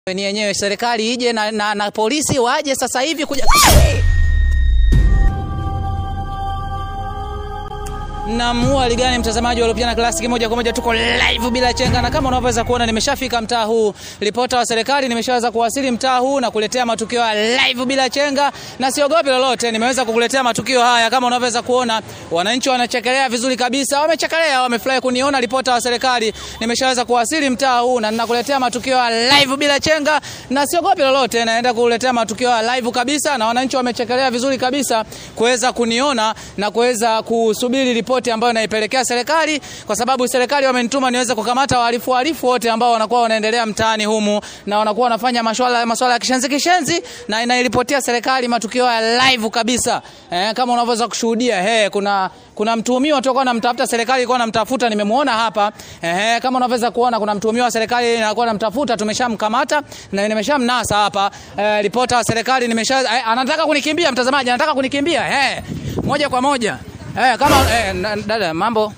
ni yenyewe serikali ije na, na, na polisi waje sasa hivi kuja Naam, hali gani mtazamaji wa Lupiana Classic, moja kwa moja tuko live bila chenga, na kama unavyoweza kuona nimeshafika mtaa huu. Ripota wa serikali nimeshaweza kuwasili mtaa huu na kuletea matukio ya live bila chenga, na siogopi lolote. Nimeweza kukuletea matukio haya, kama unavyoweza kuona, wananchi wanachekelea vizuri kabisa, wamechekelea, wamefurahi kuniona ripota wa serikali. Nimeshaweza kuwasili mtaa huu na ninakuletea matukio ya live bila chenga, na siogopi lolote. Naenda kukuletea matukio ya live kabisa, na wananchi wamechekelea vizuri kabisa kuweza kuniona na kuweza kusubiri ripoti ambayo naipelekea serikali, kwa sababu serikali wamenituma niweze kukamata wahalifu wahalifu wote ambao wanakuwa wanaendelea mtaani humu na wanakuwa wanafanya masuala masuala ya kishenzi kishenzi, na inairipotia serikali matukio ya live kabisa. Eh, kama unavyoweza kushuhudia he, kuna kuna mtuhumiwa toka namtafuta serikali ilikuwa namtafuta, nimemuona hapa eh, kama unavyoweza kuona kuna mtuhumiwa wa serikali inakuwa namtafuta, tumeshamkamata na nimeshamnasa hapa eh, ripota wa serikali nimesha eh, anataka kunikimbia mtazamaji, anataka kunikimbia eh, moja kwa moja eh, kama eh, na- dada mambo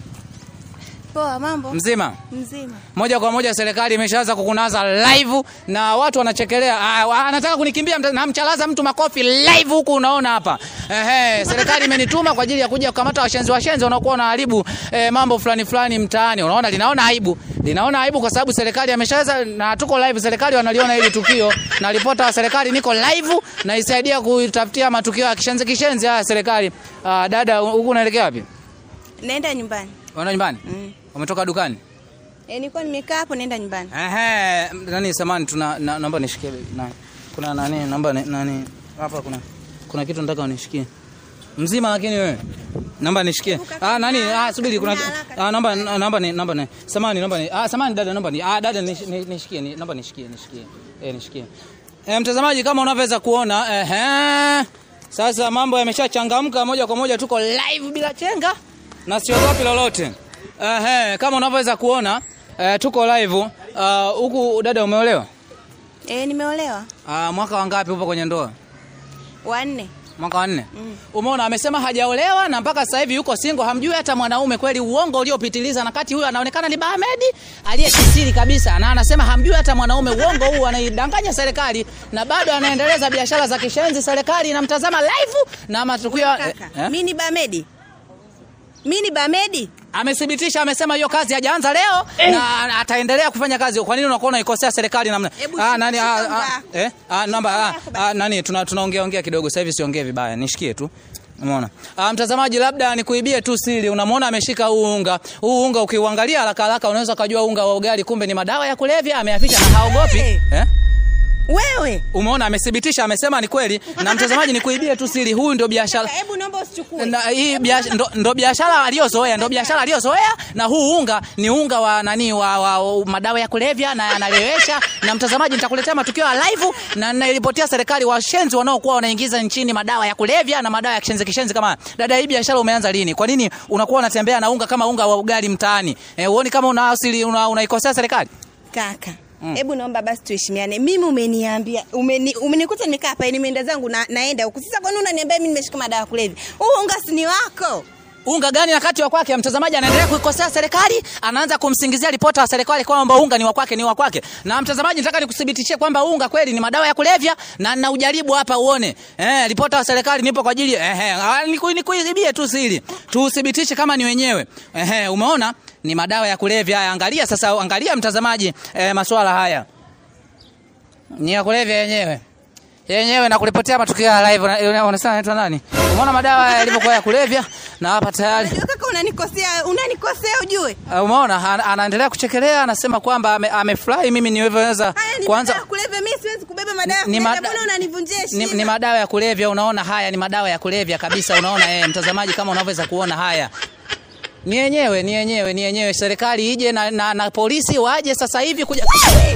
Poa, mambo mzima mzima. moja kwa moja serikali imeshaanza kukunaza live na watu wanachekelea. Ah, anataka kunikimbia, mta- namchalaza mtu makofi live huku, unaona hapa. Ehe, serikali imenituma kwa ajili ya kuja kukamata washenzi washenzi wanaokuwa wanaharibu eh, mambo fulani fulani mtaani. Unaona, linaona aibu, linaona aibu kwa sababu serikali ameshaweza, na tuko live, serikali wanaliona hili tukio, na ripota wa serikali niko live na isaidia kutafutia matukio ya kishenzi kishenzi haya serikali. Ah, dada, huku unaelekea wapi? Naenda nyumbani. Unaenda nyumbani? Mm. Umetoka dukani? E, nilikuwa nimekaa hapo naenda nyumbani. Ehe, nani samani tuna na, naomba nishikie na kuna nani naomba ni- nani hapa kuna kuna kitu nataka unishikie. Mzima lakini wewe. Naomba nishikie. Ah nani ah subiri kuna ah naomba naomba ni naomba ni samani naomba ni ah samani dada naomba ni ah dada nish- ni- nishikie ni naomba nishikie nishikie. Eh nishikie. Eh mtazamaji kama unavyoweza kuona ehe sasa mambo yameshachangamka moja kwa moja tuko live bila chenga na siogopi lolote. Ehe kama unavyoweza kuona eh, tuko live Ah, huku dada umeolewa? E, nimeolewa Ah, mwaka wangapi upo kwenye ndoa? wanne. Mwaka wa nne. Umeona amesema hajaolewa na mpaka sasa hivi yuko single, hamjui hata mwanaume kweli, uongo uliopitiliza. Na kati huyu anaonekana ni Bahmedi aliyekisiri kabisa, na anasema hamjui hata mwanaume. Uongo huu anaidanganya serikali, na bado anaendeleza biashara za kishenzi. Serikali inamtazama live na matukio eh, Kaka, eh? mi ni Bamedi, mi ni Bamedi. Amethibitisha, amesema hiyo kazi hajaanza leo na ataendelea kufanya kazi. Kwa nini unakuwa unaikosea serikali namna? Hebu Ah, nani shika ah, namba ah, yako. eh? Ah, namba ah, yako basi. ah, nani tuna tunaongea ongea kidogo sasa hivi siongee vibaya. Nishikie tu. Umeona? Ah, mtazamaji labda nikuibie tu siri. Unamwona ameshika huu unga. Huu unga ukiuangalia haraka haraka unaweza kujua unga wa ugali kumbe ni madawa ya kulevya ameyaficha na haogopi. Hey. Eh? Wewe Umeona amethibitisha amesema ni kweli. Na mtazamaji nikuibie tu siri. Huyu ndio biashara Kaka, hebu naomba usichukue. na hii biashara ndo, ndo biashara aliyozoea, ndo biashara aliyozoea, na huu unga ni unga wa nani wa, wa, wa madawa ya kulevya na yanalewesha. Na mtazamaji, nitakuletea matukio ya live na ninairipotia serikali washenzi wanaokuwa wanaingiza nchini madawa ya kulevya na madawa ya kishenzi kishenzi. Kama dada, hii biashara umeanza lini? Kwa nini unakuwa unatembea na unga kama unga wa ugali mtaani? Eh, uoni kama una asili una, unaikosea serikali? Kaka, hebu naomba basi tuheshimiane. Mimi umeniambia umeni, umenikuta nimekaa hapa nimeenda zangu na, naenda huku. Sasa kwa nini unaniambia mimi nimeshika madawa ya kulevya? Huu unga si ni wako. Unga gani na kati wa kwake? Mtazamaji anaendelea kuikosea serikali, anaanza kumsingizia ripota wa serikali kwamba unga ni wa kwake, ni wa kwake. Na mtazamaji, nataka nikuthibitishie kwamba unga kweli ni madawa ya kulevya na na ujaribu hapa uone. Eh, ripota wa serikali nipo kwa ajili eh, eh, niku- nikuibie tu siri. Tuthibitishe kama ni wenyewe. Eh, umeona? Ni madawa ya kulevya. Haya, Angalia sasa, angalia mtazamaji, eh, masuala haya. Ni ya kulevya yenyewe yenyewe na kulipotea matukio ya live. Una- una- Unasema anaitwa nani? Umeona madawa yalivyokuwa ya kulevya na hapa tayari Unajua kaka unanikosea, unanikosea ujue. Uh, umeona ana- anaendelea kuchekelea, anasema kwamba ame- amefurahi mimi niweza Haya ni kwanza madawa ya kulevya, mimi siwezi kubeba madawa ya ni kulevya. mada- Mbona unanivunjia ni, heshima? ni madawa ya kulevya. Unaona haya ni madawa ya kulevya kabisa. Unaona eh, mtazamaji, kama unavyoweza kuona haya ni yenyewe, ni yenyewe, ni yenyewe. Serikali ije na, na, na polisi waje sasa hivi kuja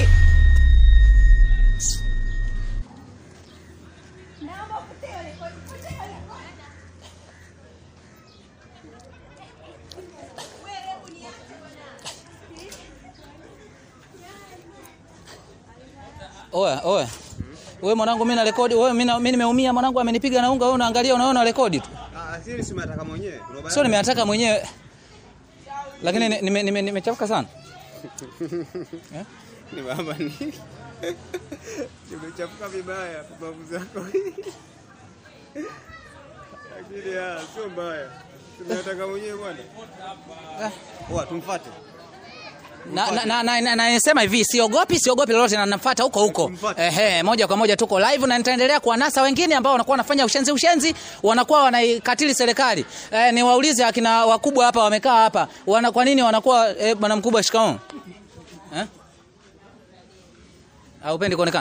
Oya, oya. Wewe mwanangu, mimi na rekodi. Wewe mimi na- mimi nimeumia mwanangu, amenipiga na unga. Wewe unaangalia, unaona rekodi tu. Ah, asili si unataka mwenyewe. Kuna ubaya Sio nimeataka mwenyewe. Lakini nimechafuka nime, nime nimechafuka sana. ni baba ni. Umechafuka vibaya pumbavu zako. Lakini ah, sio mbaya. Tunataka mwenyewe bwana. Poa, tumfuate. na, na, na, na, na, na nisema hivi siogopi siogopi lolote na nafuata huko huko Mfuate. ehe moja kwa moja tuko live na nitaendelea kuwanasa wengine ambao wanakuwa wanafanya ushenzi ushenzi wanakuwa wanaikatili serikali eh, niwaulize akina wakubwa hapa wamekaa hapa wana kwa nini wanakuwa eh, bwana mkubwa shikamoo eh haupendi kuonekana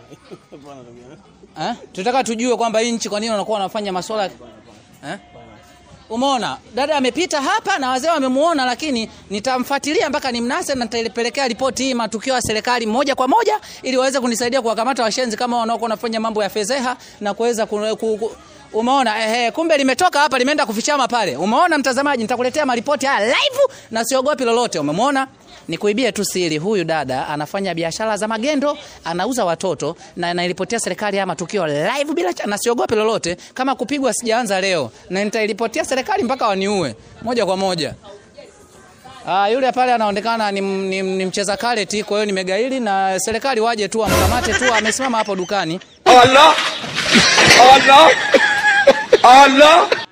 eh tunataka tujue kwamba hii nchi kwa nini wanakuwa wanafanya masuala eh Umeona, dada amepita hapa na wazee wamemuona, lakini nitamfuatilia mpaka nimnase na nitaipelekea ripoti hii matukio ya serikali moja kwa moja, ili waweze kunisaidia kuwakamata washenzi kama wanaokuwa wanafanya mambo ya fedheha na kuweza ku, ku, ku, Umeona, ehe, kumbe limetoka hapa limeenda kufichama pale. Umeona mtazamaji, nitakuletea maripoti haya live na siogopi lolote. Umemwona? Nikuibie tu siri, huyu dada anafanya biashara za magendo, anauza watoto na anaripotia serikali haya matukio live bila cha, na siogopi lolote. Kama kupigwa sijaanza leo, na nitairipotia serikali mpaka waniue moja kwa moja. Ah, yule pale anaonekana ni, ni, ni mcheza karate, kwa hiyo nimegaili na serikali waje tu amkamate tu, amesimama hapo dukani. Allah! Allah! Allah!